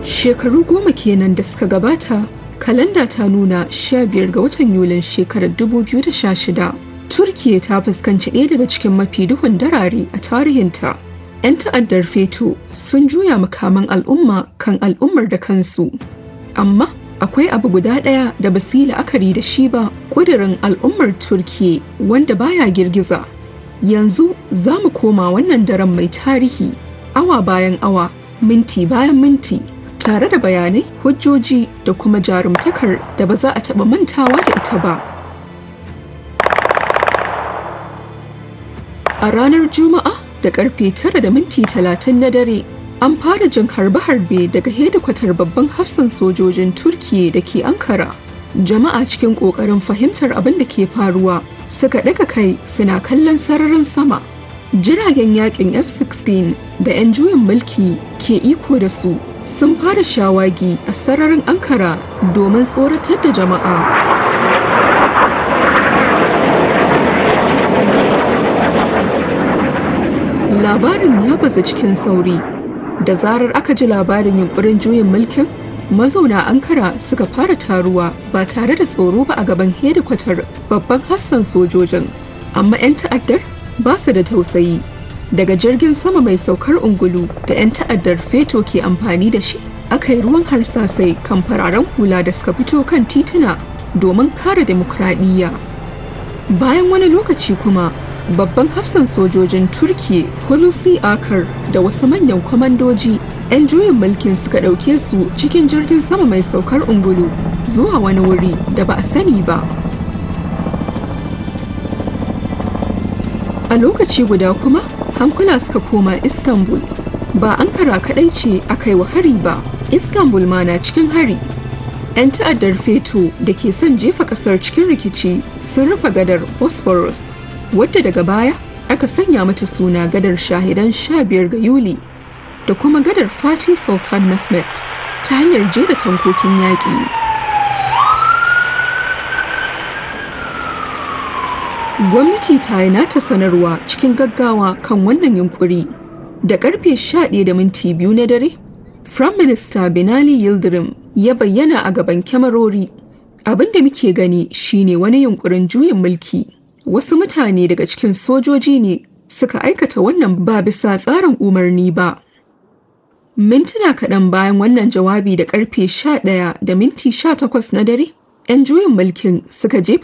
Shekaru goma kenan da suka gabata, kalanda ta nuna 15 ga watan Yulin shekarar 2016. Turkiye ta fuskanci ɗaya daga cikin mafi duhun darare a tarihinta. 'Yan ta'addar feto sun juya makaman al'umma kan al'ummar da kansu. Amma akwai abu guda ɗaya da ba su yi la'akari da shi ba ƙudurin al'ummar Turkiye wanda baya girgiza. Yanzu za mu koma wannan daren mai tarihi, awa bayan awa, minti bayan minti, tare da bayanai, hujjoji da kuma jarumtakar da ba za a taɓa mantawa da ita ba. A ranar Juma'a da karfe tara da minti talatin na dare, an fara jin harbe-harbe daga hedikwatar babban hafsan sojojin Turkiye da ke Ankara. Jama'a cikin ƙoƙarin fahimtar abin da ke faruwa suka ɗaga kai suna kallon sararin sama. Jiragen yakin F-16 da 'yan juyin mulki ke iko da su sun fara shawagi a sararin Ankara domin tsoratar da jama'a. Labarin ya bazu cikin sauri. Da zarar aka ji labarin yunkurin juyin mulkin, mazauna Ankara suka fara taruwa ba tare da tsoro ba a gaban hedikwatar babban hafsan sojojin. Amma 'yan ta'addar ba su da tausayi. Daga jirgin sama mai saukar ungulu da 'yan ta'addar feto ke amfani da shi, aka yi ruwan harsasai kan fararen hula da suka fito kan tituna domin kare demokradiyya. Bayan wani lokaci kuma, babban hafsan sojojin turkiya hulusi akar da wasu manyan kwamandoji 'yan juyin mulkin suka ɗauke su cikin jirgin sama mai saukar ungulu zuwa wani wuri da ba a sani ba a lokaci guda kuma hankula suka koma istanbul ba ankara kaɗai ce aka yi wa hari ba istanbul ma na cikin hari 'yan ta'addar feto da ke son jefa ƙasar cikin rikici sun rufe gadar bosphorus wadda daga baya aka sanya mata suna gadar shahidan 15 ga Yuli da kuma gadar Fatih Sultan Mehmet ta hanyar jera tankokin yaƙi. Gwamnati ta yi nata sanarwa cikin gaggawa kan wannan yunkuri. Da karfe 11 da minti biyu na dare, Prime Minister Binali Yildirim ya bayyana a gaban kyamarori. Abin da muke gani shine wani yunkurin juyin mulki. wasu mutane daga cikin sojoji ne suka aikata wannan ba bisa tsarin umarni ba. Mintuna kaɗan bayan wannan jawabi da ƙarfe 11 da minti 18 na dare, 'yan juyin mulkin suka jefa